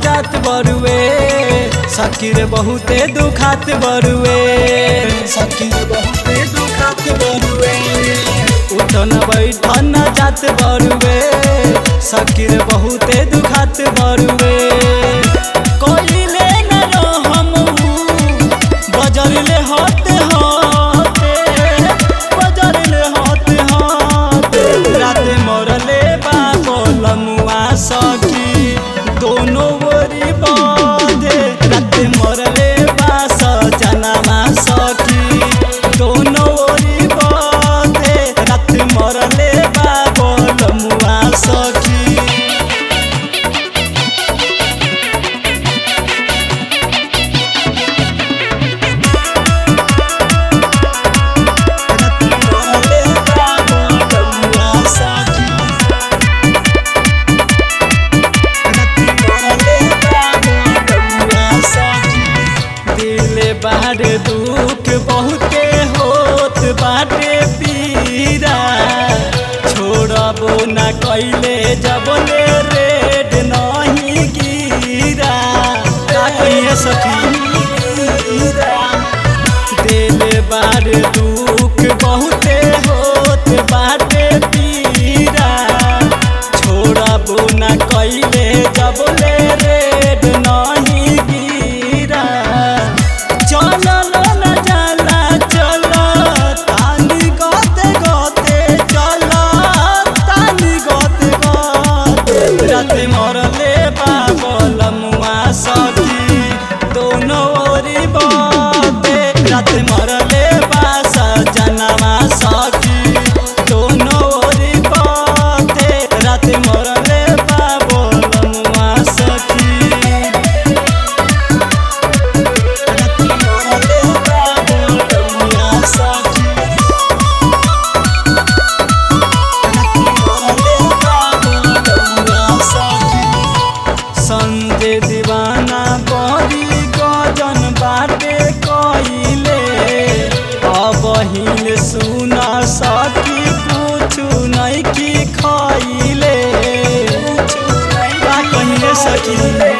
जात बरुए सकीर बहुते दुखात बरुए सकीर बहुते दुखात बरुए उठन बैठन जात बरुए सकीर बहुते दुखात बरुए कोइले न रहम बजरले होते होते बजरले होते होते राते मरले बाबल मुआ सखी दोनों ओरी बाधे राते मरले बास जनमा सखी दोनों ओरी बाधे राते मरले बाबल मुआ सखी बाहर दुख बहुते होत बाटे पीरा छोड़बो न कैले जबले रेड नहीं गिरा का कहिए सखी दिल बार दुख बहुते होत बाटे पीरा छोड़बो न कैले जबले रेड नहीं गिरा चलल न जाला चल तानी गते गते चल तानी गते गते राते मरले बाबल मुआ सखी दोनों ओरी बते राते मरले बास जनवा सखी दोनों ओरी बते राते मरले बाबल मुआ सखी संजय दीवाना बड़ी गजन बाटे कइले अब हिल सुन सकी कुछ नहीं की खइले का कहिए सकी